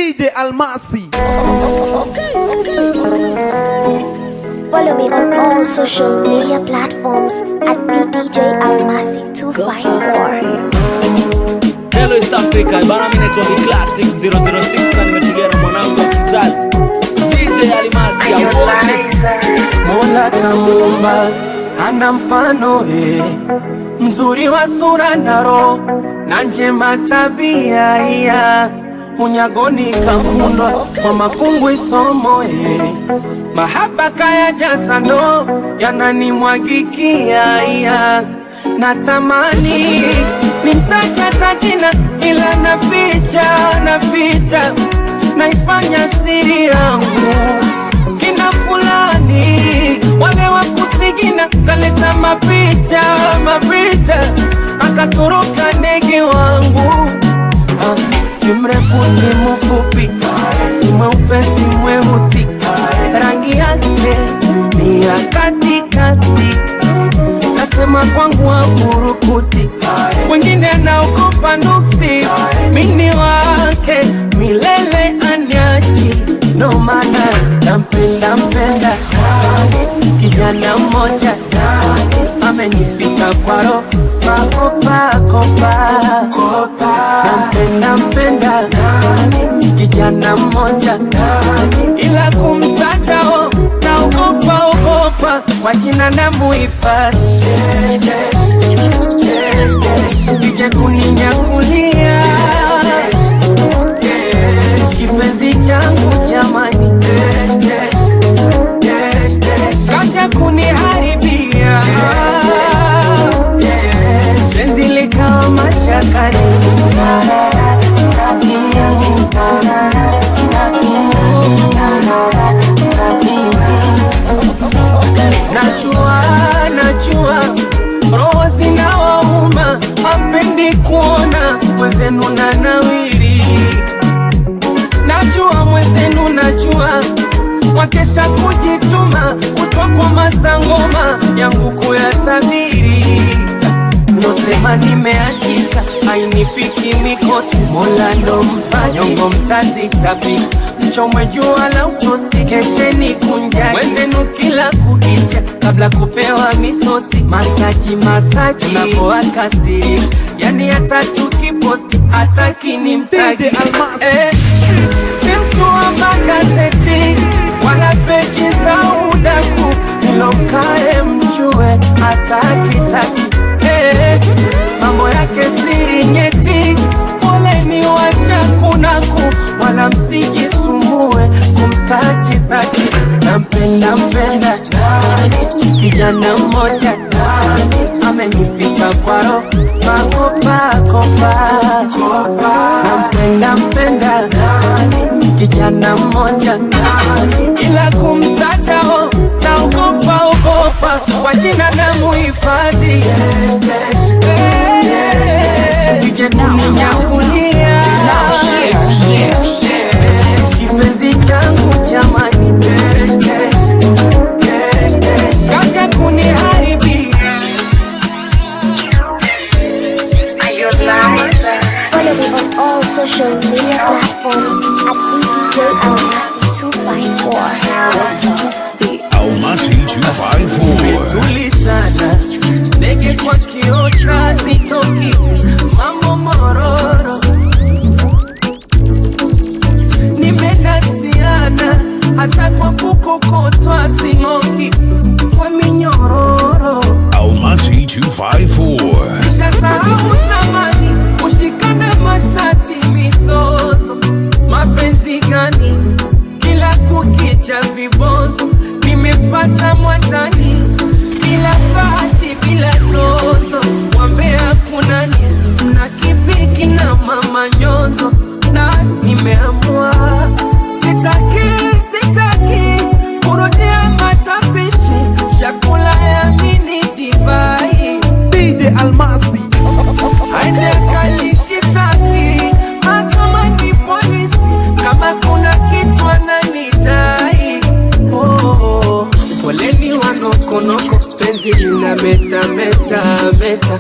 DJ Almasi. Follow me on all social media platforms at VDJ Almasi 254. Hello East Africa, bana mimi naitwa Big Classics 006 na nimetulia na mwanangu wa kizazi DJ Alimasi ya wote. Mola kamuumba hana mfano eh, mzuri wa sura na roho na njema tabia iya unyagoni kafundwa kwa makungu isomo eh, mahaba kaya jasano yananimwagikia iya natamani nimtaja tajina ila naficha naficha naifanya siri yangu kina fulani wale wa kusigina kaleta mapicha mapicha akatoroka ndege wangu Ah, si mrefu si mfupi si mweupe si mweusi rangi yake ni ya katikati kasema kwangu wafurukuti wengine naogopa nuksi mini wake milele anyaji ndo maana nampenda mpenda kijana mmoja amenifika kwaro makopakopa nampenda mpenda kijana mmoja ila kumtajao naogopa ogopa kwa jina na muhifadhi sije kuninyakulia kipenzi changu jamani kaja kuniharibia penzi likawa mashakani najua najua roho zinawauma ampendi kuona mwenzenu na nawiri najua mwenzenu najua wakesha kujituma kutokwa masangoma yangu kuyatabiri nosema nimeachika ainifiki mikosi mola ndo mpaji nyongo mtazitapika mchomwe jua la utosi kesheni kunjani wenzenu kila kukicha kabla kupewa misosi masaji masaji napoakasiri yani hata tukiposti hata kinimtagi DJ Almasi. eh, si mtu wa magazeti wala peji za udaku ilomkae mjue hata kitaki eh, mambo yake siri nyeti poleni washakunaku wala msijisumbue kumsaki saki nampenda mpenda kijana mmoja amenifika kwaro makopakopa nampenda mpenda kijana mmoja ila kumtajao naogopa ogopa kwa jina na muhifadhi sije kuninyakulia kipenzi changu jamani kaja kuniharibia Follow me on all social media platforms at VDJ Almasi 254. Almasi 254. tuli sana ndege kwa kiota sitoki mambo mororo nimedasiana hata kwa kukokotwa sing'oki kwa minyororo Almasi 254. Nishasahau zamani kushikana mashati mizozo, mapenzi gani kila kukicha vibonzo, nimepata mwatani bila bahati bila tozo, wambea kunani na kipiki na mama nyonzo, na nimeamua sitaki sitaki kurudia matapishi chakula ya mini divai DJ Almasi. aende akanishitaki mahakamani polisi kama kuna kitu ananidai oh, oh. poleni wanokonoko penzi lina meta meta meta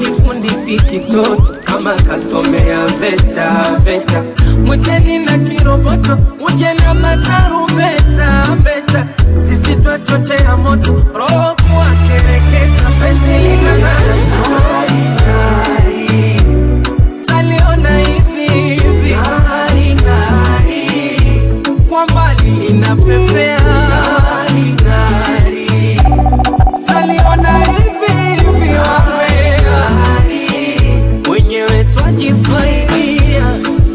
mwalifundisi kitoto kama kasomea veta veta mwiteni na kiro uje na matarumbeta beta, sisi twachochea moto roho kuwa kereketa, penzi linang'ara ng'ari ng'ari, taliona hivi hivi ng'ari ng'ari, kwa mbali linapepea ng'ari ng'ari, taliona hivi hivi ng'ari, wenyewe twajifaidia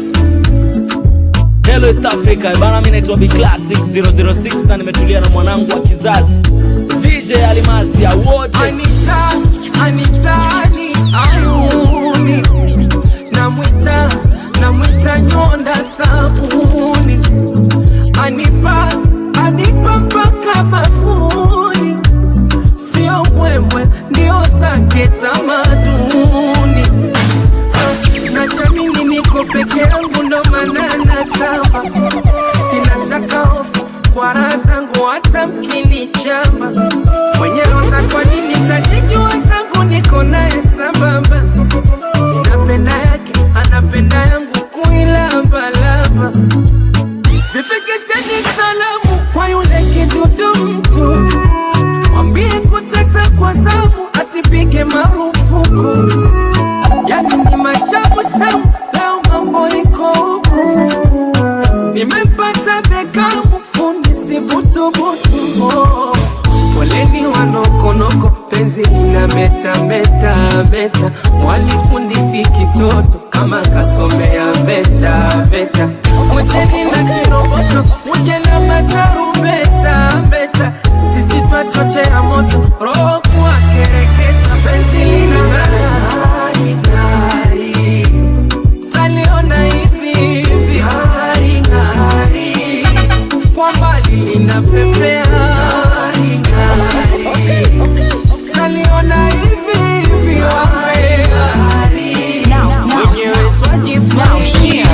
Hello East Africa, bana mimi naitwa Big Classic 006 na nimetulia na mwanangu wa kizazi VJ Alimasi ya wote. Anita, Anitani, ayuni namwita namwita nyonda sabuni anipa anipa mpaka bafuni sio mbwembwe ndio zake tamaduni Ah, najamini niko peke yangu ndo maana natamba sina shaka hofu kwa raha zangu hata mkinichamba mwenye roza kwa nini tajijua zangu niko naye sambamba ninapenda yake anapenda yangu kuilambalamba zifikisheni salamu kwa yule kidudu mtu mwambie kutesa kwa zamu asipige marufuku yani ni mashamushamu leo mambo iko huku nimepata bekamu fundi sibutubutu oh. Poleni wanokonoko penzi ina meta meta meta, mwalifundisi kitoto kama kasomea veta veta, mwiteni na kiroboto muje na matarumbeta beta, sisi twachochea moto roho kuwa kereketa, penzi lina ng'ari ng'ari, taliona hivi hivi ng'ari ng'ari, kwa mbali linapepea ng'ari ng'ari, taliona hivi hivi ng'ari ng'ari, wenyewe twajifanyia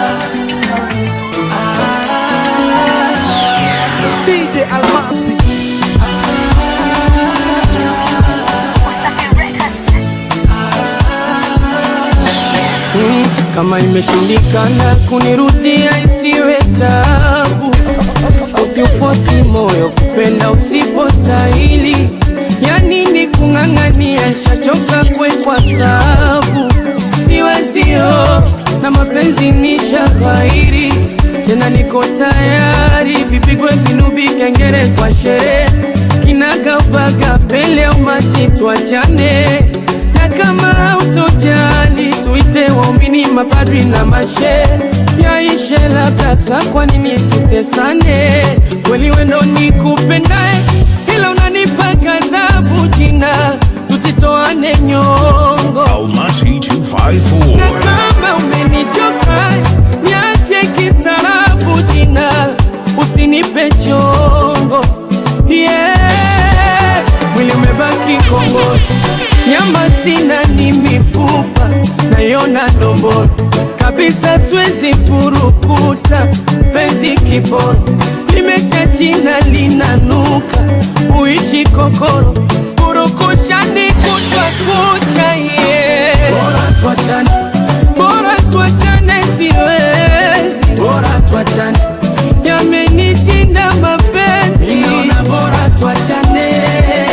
DJ Almasi. Mm, kama imeshindikana kunirudia isiwe tabu, usiufosi moyo kupenda usipostahili. Ya nini kung'ang'ania, chachoka kwekwa sabu, siwezio na mapenzi ni shaghairi tena, niko tayari vipigwe vinubi, kengele kwa sherehe, kinagaubaga mbele ya umati, tuachane na kama hautojali tuite waumini, mapadri na mashe yaishe labda sa, kwa nini tutesane? Kweli wendo nikupendae, ila unanipa ghadhabu jina, tusitoane nyongo Almasi na 254. kama umenichoka niache kistaarabu jina, usinipe chongo yeah. Mwili umebaki kongoro, nyama sina, ni mifupa nayona ndomboro kabisa, siwezi furukuta penzi kiboro, limesha china linanuka, uishi kokoro kurukushani kutwa kucha yeah. Bora tuachane, bora tuachane, siwezi, bora tuachane, yamenishinda mapenzi, naona bora tuachane,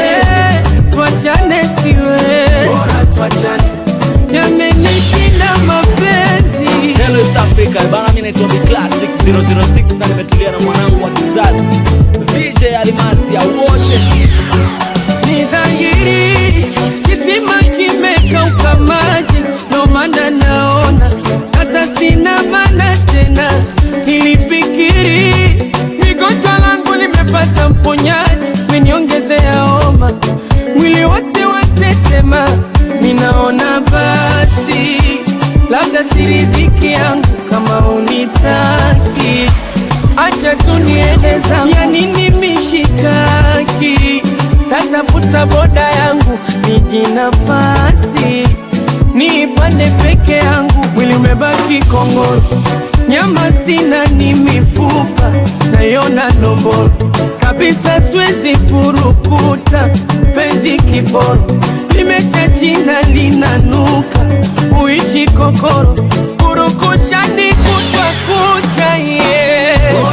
tuachane, siwezi, bora tuachane, yamenishinda mapenzi. Hello East Africa, bana mimi naitwa Big Classic 006 na nimetulia na mwanangu wa kizazi VJ Alimasi ya wote. ni dhahiri kisima kimekauka maji, ndo maana naona hata sina maana tena. Nilifikiri migonjwa langu limepata mponyaji, meniongezea homa, mwili wote watetema, ninaona basi labda siridhiki yangu kama unitaki acha tu niende zangu, ya nini mishikaki? Tatafuta boda yangu niji nafasi niipande peke yangu, mwili umebaki kongoro, nyama sina, ni mifupa nayona ndomboro kabisa, siwezi furukuta penzi kiboro, limesha china linanuka, uishi kokoro, kurukushani kutwa kucha yeah.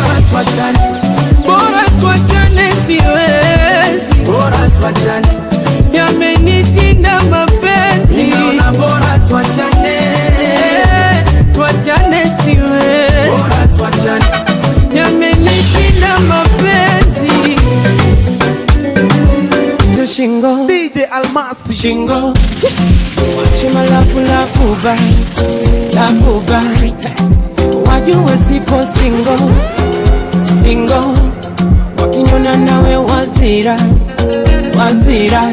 shingo wache malafu lafu ba lafu ba wajue sipo singo singo wakinyona nawe wazira wazira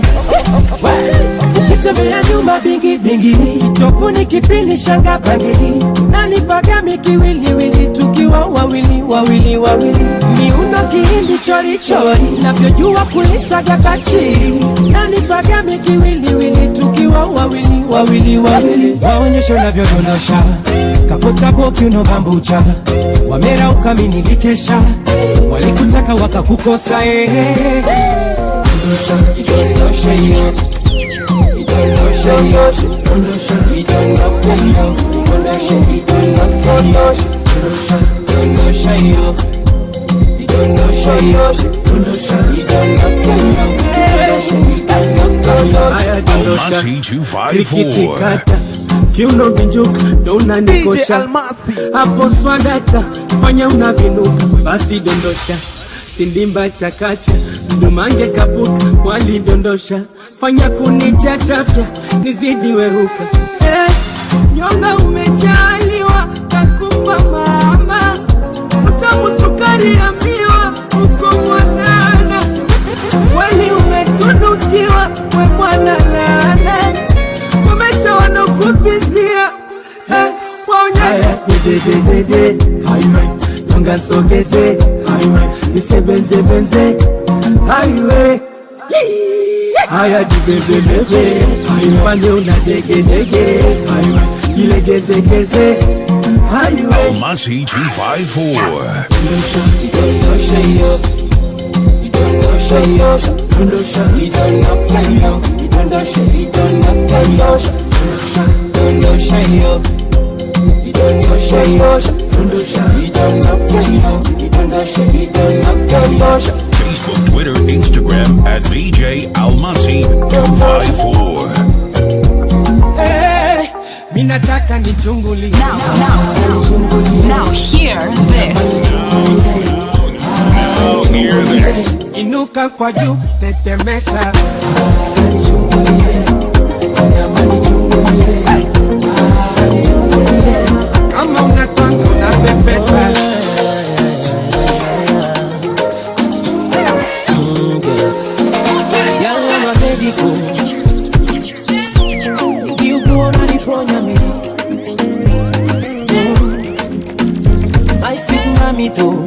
ukitembea nyumba bingi bingi tofuni kipindi shanga bangili nani pagami kiwiliwili tukiwa wawili wawili wawili miundo kihindi chori chori navyojua kulisaga kachiri nani pagami kiwiliwili tukiwa wawili wawili wawili waonyesho navyodondosha kapota boki unobambucha wamera ukaminikikesha walikutaka wakakukosa ehe Dondosha, dondosha hiyo Idondosha hiyo Dondosha, idondoka hiyo Idondosha, idondoka hiyo Dondosha, dondosha hiyo Idondosha hiyo Dondosha, idondoka hiyo Idondosha, idondoka hiyo Haya dondosha Almasi Rikiti 254. kata kiuno vinjuka ndo DJ unanikosha Almasi. hapo swadata fanya unavinuka basi dondosha sindimba chakacha mdumange kapuka walidondosha fanya kunichachafya nizidi weruka eh, nyonga umejaliwa kakupa mama utamu sukari ya miwa uko mwanana weli umetunukiwa we mwana lana komesha wanokuvizia eh, waonyesha dedededede highway nyonga sogeze highway nisebenzebenze highway haya jibebebebe ifanye una degedege highway ilegezegeze highway Almasi 254. dondosha Idondosha hiyo Idondosha hiyo dondosha Idondoka hiyo Idondosha, idondoka hiyo Dondosha hiyo Idondosha hiyo dondosha Idondoka hiyo Idondosha, idondoka hiyo Facebook, Twitter, Instagram at VJ Almasi 254. Eh, mi nataka nichungulie Now, now hear this. Now hear this. inuka kwa juu tetemesha kama unatwanga unapepeta Yanga mabedico Ukiugua unaniponya mimi Mm. I sit nami tu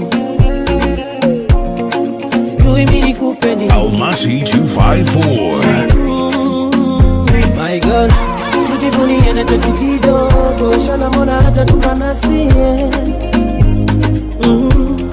Sijui mimi nikupe nini Almasi 254. My God, tujivunie na chetu kidogo, shala mbona hata tukanasie mm.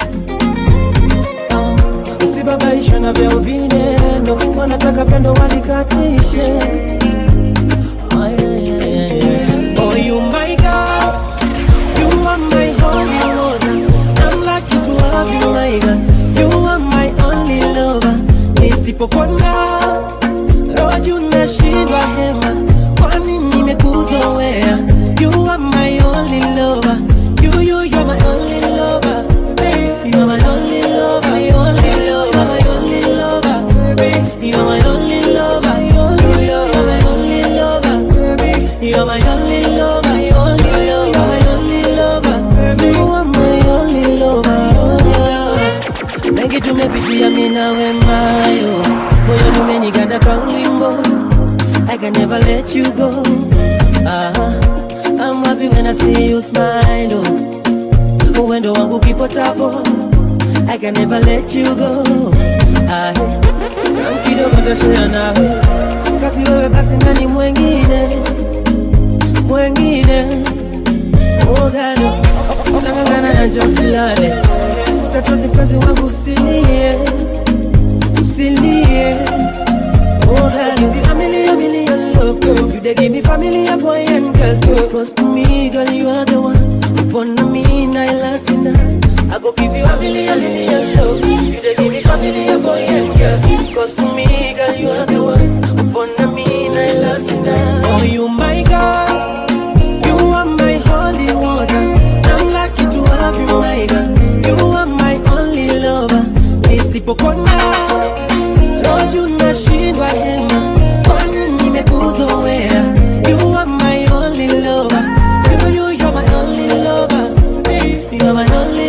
ah, usibabaishwe na vyao vinendo, wanataka pendo walikatishe Ah, yeah, yeah, yeah, yeah. Oh, you my God, you are my holy water. I'm lucky to have you, my God. You are my only lover. Nisipokona roho juu nashindwa hema, kwani nimekuzoea. You are my only lover. You, you, you're my only lover. Baby, you're my only lover. My only lover. My only lover. Baby, you're my only lover. You, you're my only lover. Baby, you're my only lover. My only lover. My only lover. Baby, you are my only lover. Only lover. Mengi tumepitia mimi na wemayo, moyo umeniganda kwa wimbo. I can never let you go. Ah, I'm happy when I see you smile. Oh, uwendo wangu kipo tabo. I can never let you go. Ah, kidogo nitashare nawe, kasi wewe basi nani mwengine mwengine Ogano, utangangana na josilale Utachozi mpenzi wangu usilie Usilie Ogano, you a million million love girl You dey give me family a boy and girl girl Close to me girl you are the one Upon me na elasina I go give you a million million love You dey give me family a boy and girl Close to me girl you are the one Upon me na elasina Oh you my God you are my holy water. I'm lucky to have you, my God. You are my only lover. Nisipokona roju nashindwa hema, kwani slowly